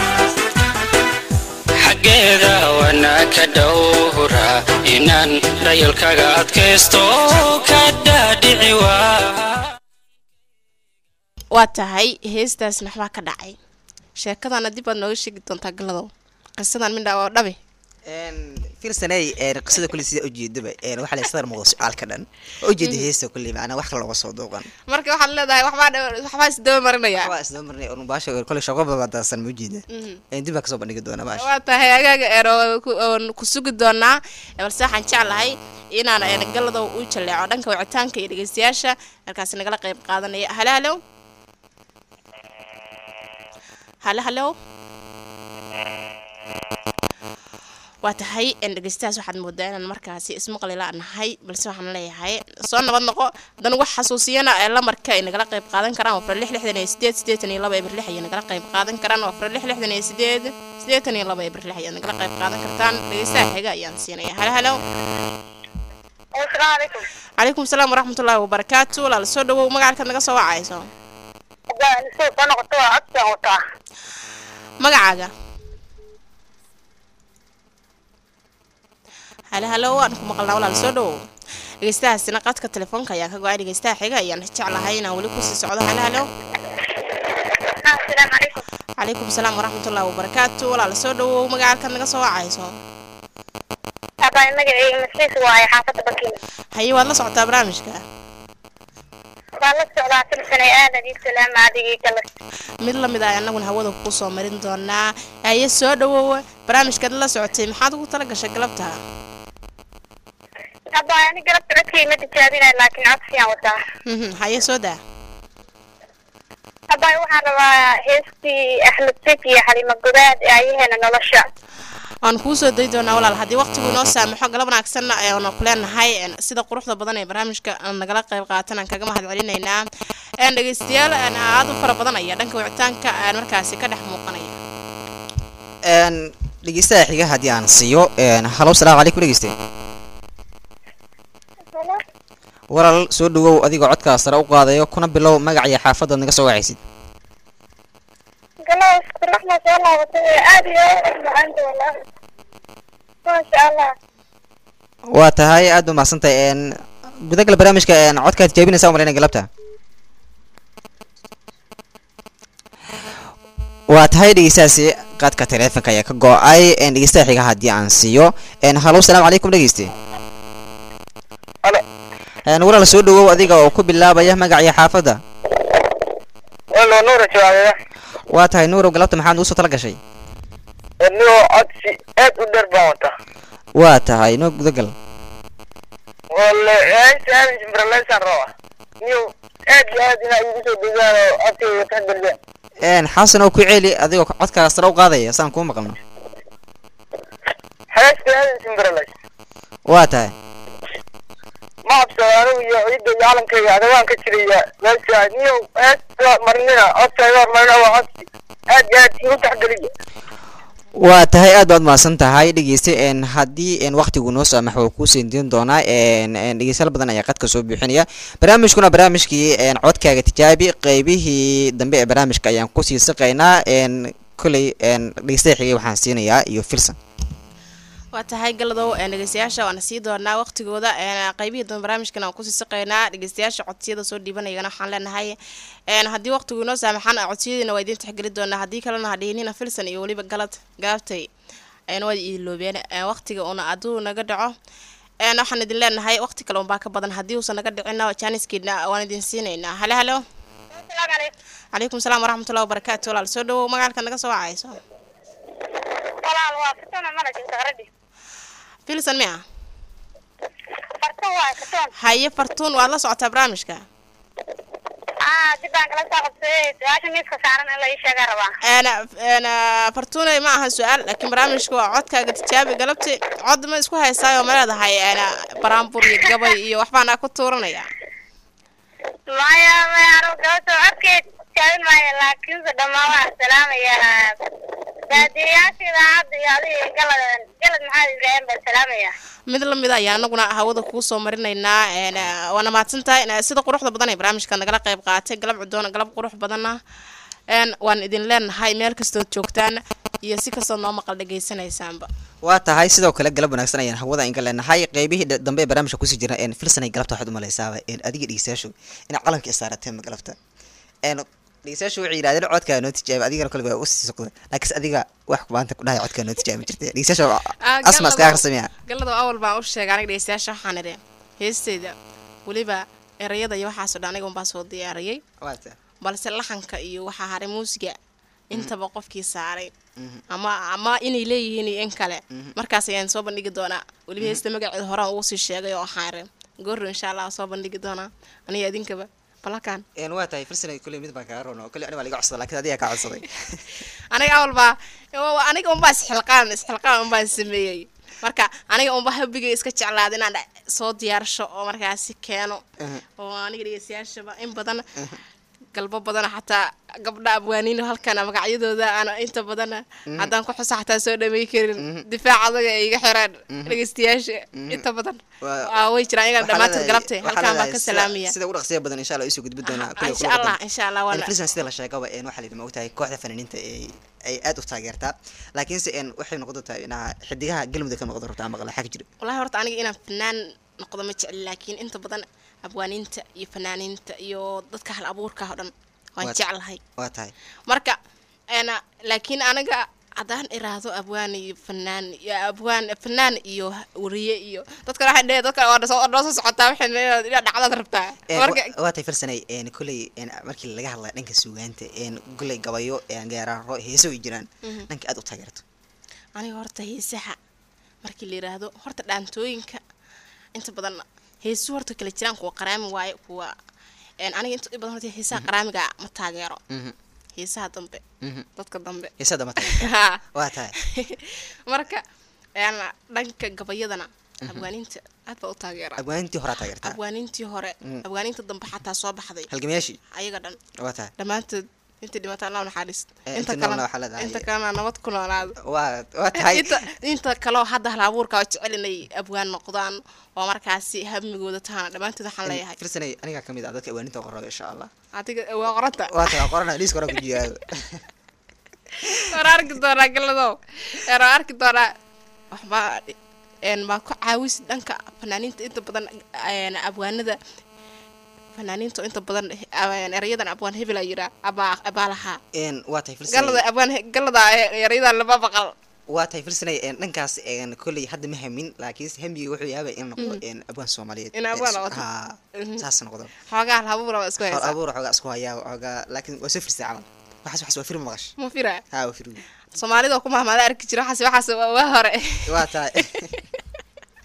xaggeeda wanaagka dhowra inaan dhayalkaga adkaysto ka dhaadhici waa waa tahay heestaasna waxbaa ka dhacay sheekadana dib aad nooga sheegi doontaa galadow qisadan mindha oo dhabe filsanay qisada kulli sida ujeedaba waxaa la sadar muuqda su-aalka dhan oo ujeeda heesta kulli macnaa wax kale looga soo duuqan marka waxaad leedahay waxbaa dha- waxbaa isdaba marinaya waa isdaba marnay oo baasha kulli shaqo badaasan ma ujeeda dib baa kasoo bandhigi doona baasha waa tahay agaaga eer oo ku- oon ku sugi doonaa balse waxaan jeclahay inaan een galadow u jaleeco dhanka wicitaanka iyo dhegeystayaasha markaasi nagala qayb qaadanaya halo halo halo halo waa tahay een dhegeystayaas waxaad moodaa inaan markaasi ismaqli la-nahay balse waxaan leeyahay soo nabad noqo haddana wax xasuusiyana ee lamarka ay nagala qayb qaadan karaan waa fara lix lixdan iyo sideed siddeetan iyo laba eber lix ayay nagala qayb qaadan karaan waa fara lix lixdan iyo sideed siddeetan iyo laba eber lix ayaad nagala qayb qaadan kartaan dhegeystaha xiga ayaan siinaya halo halo asalaamu calaykum calaykum salaam waraxmatullaahi wabarakaatu walaal soo dhawow magacalkaad naga soo wacayso haddaan nisay soo noqoto waa codsigan wataa magacaaga halo halo waan ku maqalnaa walaal soo dhawow dhegeystahaasina qadka telefoonka ayaan ka go-ay dhegeystaha xiga ayaan jeclahay inaan weli kusii socdo halo halo asalaamu calaykum calaykum salaam waraxmatullaahi wabarakaatu walaal soo dhawow magacalkaad naga soo wacayso haddaan magacayga nasiis waaye xaafadda bakiin haye waad la socotaa barnaamijka waan la socdaa filsanay aadan iyo salaama adigii kale mid lamid ah annaguna hawada kuu soo marin doonaa haye soo dhawow barnaamijkaad la socotay maxaad ugu tala gashay galabta haddaan ani garabta codkay ma tijaabinayo laakiin codsigan wataa Mhm, haye soo daa haddaan waxaan rabaa heestii axmed sek iyo xalimo godaad ee ayaheena nolosha waan kuu soo dayi doonaa walaal haddii waqtigu inoo saamaxo galab wanaagsanna ayaanu ku leenahay een, sida quruxda badan ee barnaamijka aan nagala qayb qaatan aan kaga mahad celinaynaa een, dhegeystayaal een, aad u fara badan ayaa dhanka wicitaanka aan markaasi ka dhex muuqanaya een dhegeystaha xiga haddii aan siiyo een halo salaamu calaykum dhegeyste walaal soo dhawow adigoo codkaa sare u qaadayo kuna bilow magac iyo xaafadaad naga soo wacaysid galaas quraxda soo laabatay ee aad iyo aad u macaanta walaahi maasha allah waa tahay aad ba mahadsantahay een gudagala barnaamijka een codkaad tijaabinaysa umalayna galabta waa tahay dhegeystahaasi qaadka taleefonka ayaa ka go-ay een dhegeystaha xiga haddii aan siiyo een halo salaamu calaykum dhegeyste Halo. een walaal soo dhawow adiga oo ku bilaabaya magac iyo xaafadda walo nuura jawaabaya waa tahay nuurow galabta maxaad nugu soo tala gashay anigoo codsi aad u dheer baan wataa waa tahay noo gudagal wale heesta aad isbaraleysaan raba niyo aad iyo aad inaa igu soo degaan oo codkayga ka dalbeen een xasan oo ku celi adigoo codkaaga sare u qaadaya saan kuu maqalno heesta aadaysin baralays waa tahay ma habsado anigu iyo ciidda iyo calankayga adawaan ka jiraya meesha niyo heesta marinina codkayga marina waa codki aad iyo aad igu taxgeliya waa tahay aad baad mahadsan tahay dhegeyste een haddii een waqtigu noo saamax waa kuu siindiin doonaa een een dhegeystayaal badan ayaa qadka soo buuxinaya barnaamijkuna barnaamijkii een codkaaga tijaabi qeybihii dambe ee barnaamijka ayaan kusii siqaynaa een kolley een dhegeystaha xigay waxaan siinayaa iyo filson waa tahay galadow ee dhegeystayaasha waana sii doonaa waqtigooda een qaybihii dambe barnaamijkan aan kusii saqaynaa dhegeystayaasha codsiyada soo dhiibanayana waxaan leenahay een haddii waqtigu inoo saamaxan codsiyadiina waa idiin tixgeli doonaa haddii kalena hadhiinina filson iyo weliba galad gaabtay een waad iiloobeen een waqtiga una aduu naga dhaco een waxaan idin leenahay waqti kale unbaa ka badan haddii uusan naga dhicina jaaniskeedna waan idin siinaynaa halo halo asalaamu calaykum calaykum salaam waraxmatullahi wabarakaatu walaal soo dhawow magaalka naga soo wacayso walaal waa fatona mana jirta qaradhi filson miya farton waa faton haye fartuun waad la socotaa barnaamijka aa dib baan kala soo qabsaday su-aasha miiska saaran in la ii sheegaa rabaa een een fartuunay ma aha su-aal laakiin barnaamijka waa codkaaga tijaabi galabti cod ma isku haysaayo ma leedahay een baraambur iyo gabay iyo waxbaan ku tuuranaya maya maya anu gabadha codkeed jaabin maayo laakiinse dhammaan waan salaamayaa baadiyayaasha idaacadda iyo adiga galad galad maxamed ibraahim baan salaamayaa mid lamid ayaa anaguna hawada kuu soo marinaynaa een waana mahadsan tahay een sida quruxda badan ee barnaamijka nagala qayb qaatay galab cudoona galab qurux badanna een waan idin leenahay meel kastood joogtaan iyo si kastood noo maqal dhegaysanaysaanba waa tahay sidoo kale galab wanaagsan ayaan hawada inka leenahay qeybihii dha- dambe ee barnaamijka kusii jira een filson ay galabta waxaad umaleysaaba een adiga dhegeystayaashu inay calanka isaarateen ma galabta een dhegeystayaashu waxay yidhahdeen codkaa noo tijaabi adigana kolba waa usii soqda laakiinse adiga wax maanta ku dhahay codkaa noo tijaabi jirta dhegeystayaasha asma iska akhrisamiya galado awal baan u sheegay aniga dhegeystayaasha waxaan idhi heesteyda weliba erayada iyo waxaasoo dhan aniga unbaa soo diyaariyey waa tahay balse laxanka iyo waxaa haray muusiga intaba qofkii saaray ama ama inay leeyihiin iyo in kale markaas ayaan soo bandhigi doonaa weliba heesta magaceeda horaan ugu sii sheegay oo waxaan idhi goorro insha allah waan soo bandhigi doonaa aniga idinkaba balakan een waa tahay filson ay kolley mid baan kaga rono kolley aniga waa liga codsaday laakiin adiga kaa codsaday aniga awal baa wa- aniga unbaa isxilqaan isxilqaan unbaan sameeyey marka aniga unba habigay iska jeclaada inaan dha- soo diyaarsho oo markaasi keeno oo aniga dhegeystayaashaba in badan galbo badana xataa gabdha abwaaniin halkana magacyadooda aan inta badana haddaan ku xusa xataa soo dhamay karin difaac adaga ay iga xireen dhegeystayaasha inta badan Waa- Waa way jiraan iyaga Waxaa dhammaantood leedahay- galabtay waxaa halkaan baan leedahay ka sida- salaamaya sida ugu dhaqsiya badan insha allah isoo gudbi doonaa kolley insha kula allah badan. insha allah Een, waana filson sida la sheegaba een waxaa la yidhi ma ogtahay kooxda fanaaniinta ay ay aad u taageertaa laakiinse een waxay noqon doontaa inaa xidigaha galmudug ka noqon doontaa maqla xag jira wallahi horta aniga inaan fanaan noqdo ma jecli laakiin inta badan abwaaniinta iyo fanaaniinta iyo dadka hal abuurka oo dhan waan Waa- jeclahay waa tahay marka een laakiin aniga haddaan iraahdo abwaan iyo fanaan iyo abwaan fanaan iyo wariye iyo dadka waxay dheheen dadka waa soo noo soo socotaa waxay inaad inaad dhacdaad rabtaa Een, marka wa- waa tahay filsanay een kolley een markii laga hadlaya dhanka suugaanta een golley gabayo een geeraaro heeso ay jiraan dhanka aad u taageerto aniga horta heesaha markii la yiraahdo horta dhaantooyinka inta badan heesu horta kala jiraan kuwa qaraami waaye kuwa een aniga inta badan horta heesaha qaraamiga ma taageero Mhm, heesaha dambe mhm. dadka dambe heesada ma tahay Haa. waa tahay marka een dhanka gabayadana abwaaniinta aad baa u taageera abwaanintii horaa taageertaa abwaaniintii hore Mm. abwaaniinta dambe xataa soo baxday halgamayaashii ayaga dhan waa tahay dhammaantood intii dhimataa allah naxariist Eh, inta intii noolna kalena waxaa leedahay- inta kalena nabad ku noolaado waa waa tahay inta inta kaleo hadda hal abuurka oo jecel inay abwaan noqdaan oo markaasi hamigooda tahana dhammaantood waxaan leeyahay filsanay anigaa kamid ah dadka abwaaninta qoraba insha allah adiga waa qoranta waa tahay waa qorana liiska horaa ku jiyaado waan arki doonaa galadow waan arki doonaa waxbaa een baa ku caawis dhanka fanaaniinta inta badan een abwaanada fanaaniinta inta badan een erayadan abwaan hebel a yiraa abaa abaalahaa een waa tahay filsanay galada abwaan galada erayadan lama baqal waa tahay filsanay een dhankaas een kolley hadda ma hamin laakiinse hamiga wuxuu yaabay in noqdo een abwaan soomaaliyeed In abwaan noqoto. haa Mhm. saas noqdo xoogaa hal abuura waa isku hor haysaa abuur xoogaa isku hayaa xoogaa laakiin waa soo firsay camal waxaas waxaas waa fir maqash ma fira haa waa fir soomaalida oo ku mahmaada arki jira waxaas waxaas waa waa hore waa tahay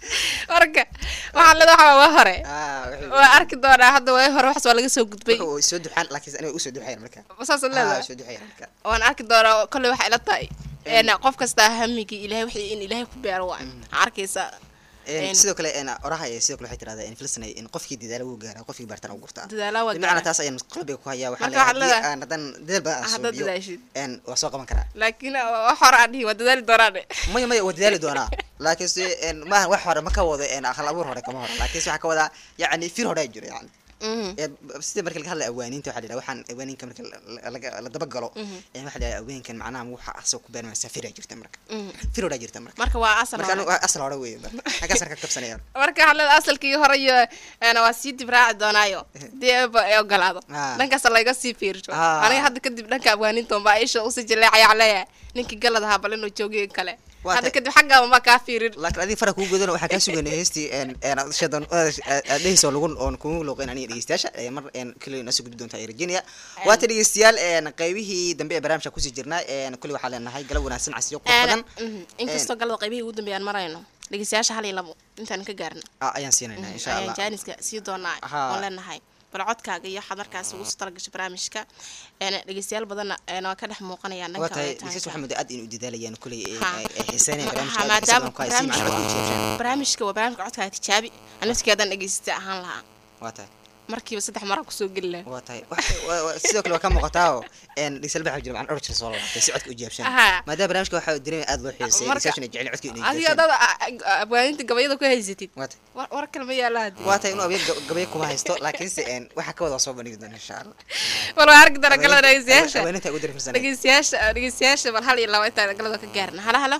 marka waxaan leedahay waxa waa hore Ah, wuxuu- waa arki doonaa hadda waa hore waxas waa laga soo gudbay wuxuu soo duxaan laakiin aniga usoo duxayan marka saasad Ah, leedahay soo duxayan marka waan arki doonaa kolley waxay ila tahay een qof kastaa hamigii ilaahay wixii in ilaahay ku beero waa arkaysa Een, Een- sidoo kale een, oraha ee sidoo kale waxay tirahdaa in filsanay in qofkii dadaala wuu gaaraa qofkii baartana u gurtaa dadaalaa waa bimacnaa gaara taas ayaan qalbiga ku hayaa waxaan Marka waxaad leeyahay haddii leedahay- aan haddaan dadaal badan aan haddaad suubiyo dadaashid een waa soo qaban karaa laakiin wax hore aan dhihi waa dadaali doonaane maya maya waa dadaali doonaa laakiin se een maaha wax hore ma ka wado een hal abuur hore kama hore laakiin se waxaa ka wadaa yacni fir hore jiro yani Ee, b- sida marka laga hadlaya awaaniinta waxaa la yidhaha waxaan awaaniinka marka la- la- laga- la daba galo ee waxaa la yidhaha aweenkan macnaha waxa asoo ku beermaysa firaa jirta marka fir horaa jirta marka marka waa asal marka hore. anigu asal hore weeye marka xaggaasaan ka kabsanayaan marka waxaa leedahay asalkii hore iyo een, waa sii dib raaci doonaayo dii eeba ay ogolaado Ah. dhankaas layga sii fiirsho Ah. aniga hadda kadib dhanka abwaaninta unbaa isha usii jileecaya leeyahay ninkii galad ahaa bal inuu joogiyo in kale Waa hadda tay- kadib xaggaaba ma kaa fiirin laakiin adiga fara kuu godan waxaa kaa sugayna heestii een een shadan aad dhehayso lagu oon kugu luuqeyn aniga dhegeystayaasha ee mar een kulli noo soo gudbi doontaa ee Virginia waata dhegeystayaal een qaybihii dambe ee barnaamijka kusii jirnaa een kulli waxaa leenahay galab wanaagsan casiyo qurux badan inkastoo galada qaybihii ugu dambeeyaan marayno dhegeystayaasha hal iyo labo intaan ka gaarno Ah, ayaan siinaynaa insha ayaan allah jaaniska sii doonaa Ahaa. oon leenahay bal codkaaga iyo waxaad markaas ugu soo talagashay barnaamijka een, dhegeystayaal badanna een, waa ka dhex muuqanayaan waa dhanka tahay wicitaanka. dhegeystayaasha waxaa muddo aad inay u dadaalayaan kulli ee Ha. ee xiiseynaya barnaamijka Ha, aad maadaama xiisadan ku haysiin macnaha cod u jeefshaan barnaamijka waa barnaamijka codkaaga tijaabi anaftigeedan dhegeysta ahaan lahaa waa tahay markiiba saddex mara kusoo geli lahaa waa tahay Wax- waa- waa- sidoo kale waa ka muuqataa oo een dhegeystayaal waxaa jira macna dhowr jir soo laabtay si codka u jeefshaan Ahaa. maadaama barnaamijka waxaa dareemaya aad loo xiiseeyay Marka- dhegeystayaashana jecel codka inay adiga jeefshaan dad abwaaninta gabayada ku haysatid waa tahay war war kale ma yaala hadii waa tahay inuu abeer gabay kuma haysto laakiinse een waxaa ka wada soo bandhigi doona insha allah bal waa arki dara galada dhegeystayaasha haweeninta ugu darifsanay dhegeystayaasha dhegeystayaasha bal hal iyo laba intaan galada ka gaarna hala halo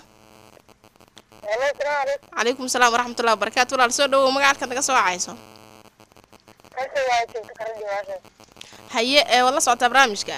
Hello, salaamu calaykum. calaykum salaam waraxmatullahi wabarakaatu walaal soo dhawow magacadka naga soo wacayso Halkan waa joogta qaranka Waasha. haye ee waad la socotaa barnaamijka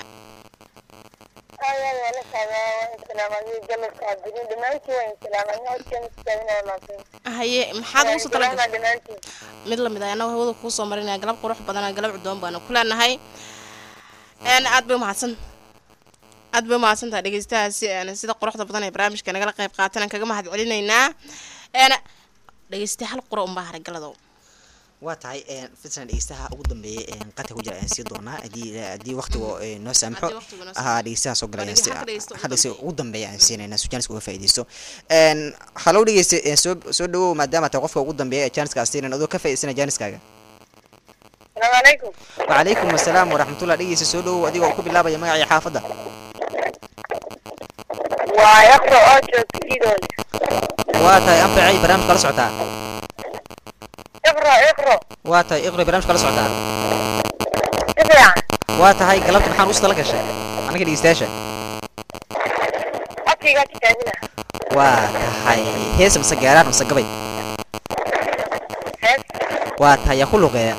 Haya, waa la socdaa, waa in salaamay, jamalka abdulin, dhammaantiin waa in salaamay, halkan istaagina maantay. haye maxaad ugu soo talagashay Salaama dhammaantiin. mid lamid ah annaga hawada kuu soo marinaya galab qurux badan galab cudoon baanu ku leenahay een aad bay umahadsan aad bay umahadsan tahay dhegeystahaasi een sida quruxda badan ee barnaamijka nagala qayb qaatan aan kaga mahad celinaynaa een dhegeysta hal qura unbaa haray galadow waa tahay een fidsan dhegeystaha ugu dambeeya een qadka ku jira ayaan sii doonaa haddii haddii waqtigu ee, noo saamaxo Haddii waqtigu noo ahaa dhegeystaha soo galay Waa dhege- halka dhegeysta ugu hadda si dambeeya. ugu dambeeya aan siinaynaa si janiska uga faa'iideysto een halow dhegeysta een soo soo dhawow maadaama tahay qofka ugu dambeeya ee janiska aad siinayna adoo ka faa'iideysana janiskaaga Salaamu calaykum. وعليكم السلام ورحمة الله dhegeysta soo dhawow adigoo ku bilaabaya magaca iyo xaafadda Waa yaqra oo joogta Idool. waa tahay anfacay barnaamijka la socotaa Iqra, iqra. waa tahay iqri barnaamijka la socotaa Si fiican. waa tahay galabta maxaan ugu tala gashay anaga dhegeystayaasha Codkaygaa tijaabina. waa tahay hees mase gaaraan mase gabay Hees. waa tahay yaa ku luqeeya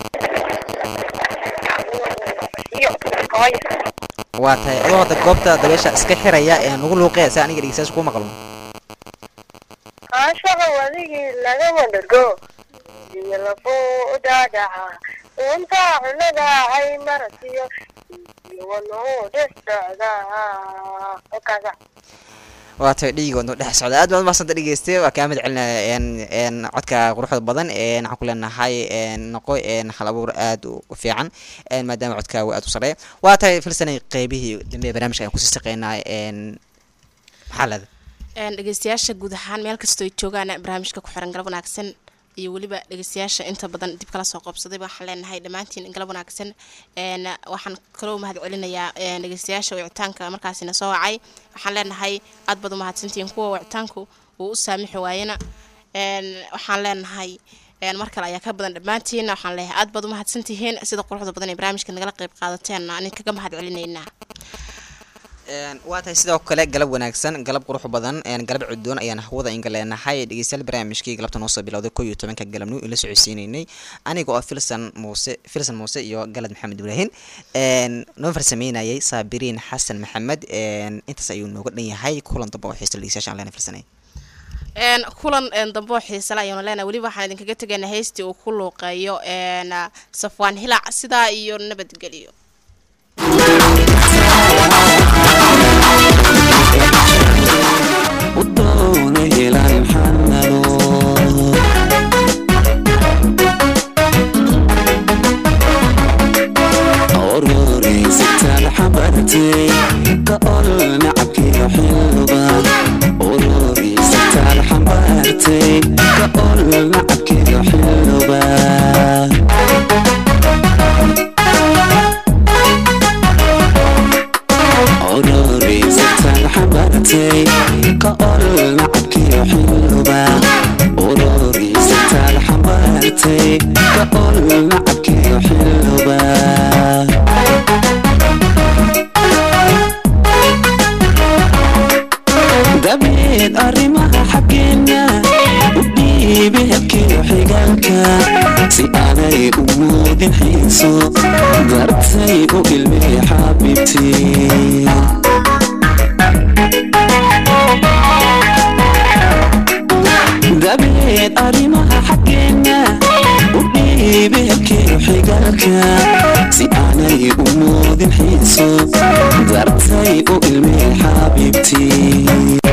Iyo hooyo. waa tahay adoo hadda goobta dabeesha iska xiraya ee nagu luuqeya si aniga dhegeystayaasha ku maqlo Caashaqa wadigii laga wadhargo. Iyo lafuu u dhaadhaca. Unta cunada ay marasiyo. Iyo wanuu dhex socdaa. Oo kaasa. waa tahay dhiigood noo dhex socda aad baad umahadsanta dhegeyste waa kaa mid celinaya een een codka quruxda badan een waxaan ku leenahay een noqo een hal abuur aad u u fiican een maadaama codkaaga aad u sareeya waa tahay filsanay qeybihii dambe ee barnaamijka ayaan kusii shaqeynaa een maxaa leeda een dhegeystayaasha guud ahaan meel kastoo ay joogaan barnaamijka ku xiran galab wanaagsan iyo weliba dhegeystayaasha inta badan dib kala soo qoobsaday waxaan leenahay dhammaantiin galab wanaagsan een waxaan kaloo mahad celinayaa een dhegeystayaasha wicitaanka markaasina soo wacay waxaan leenahay aad baad umahadsantihiin kuwa wicitaanku uu u saamixi waayena een waxaan leenahay een mar kale ayaa ka badan dhammaantiin waxaan leeyahay aad baad umahadsantihiin sida quruxda badan ee barnaamijka nagala qayb qaadateen aan kaga mahad celinaynaa een waa tahay sidoo kale galab wanaagsan galab qurux badan een galab cudoon ayaan hawada inga leenahay dhegeystayaal barnaamijkii galabta noo soo bilowday koo iyo tobanka galabnimo ila socodsiinaynay aniga oo filsan muuse filsan muuse iyo galad maxamed ibraahin een noo farsameynayay saabiriin xasan maxamed een intaas ayuu nooga dhan yahay kulan damba oo xiisa dhegeystayaasha aan leena filsanay een kulan een dambe oo xiisale ayaanu leenahay weliba waxaan idinkaga tegaynaa heystii uu ku luuqeeyo een safwaan hilac sidaa iyo nabadgelyo u doona helaan xanano xambaartay ka ol nacabkeeda xilluba ururisataan xambaartay ka ol nacabkeeda xilluba ururisataan xambaartay ka ol nacabkeeda xilluba dabeed arrimaha xaggeena u dhiibi hebkiyo xigaalka si aanay u moodin xiiso dartay u ilmey xabiibtii dabeed arrimaha xaggeena u dhiibi hebkiyo xigaalka si aanay u moodin xiiso dartay u ilmey xabiibtii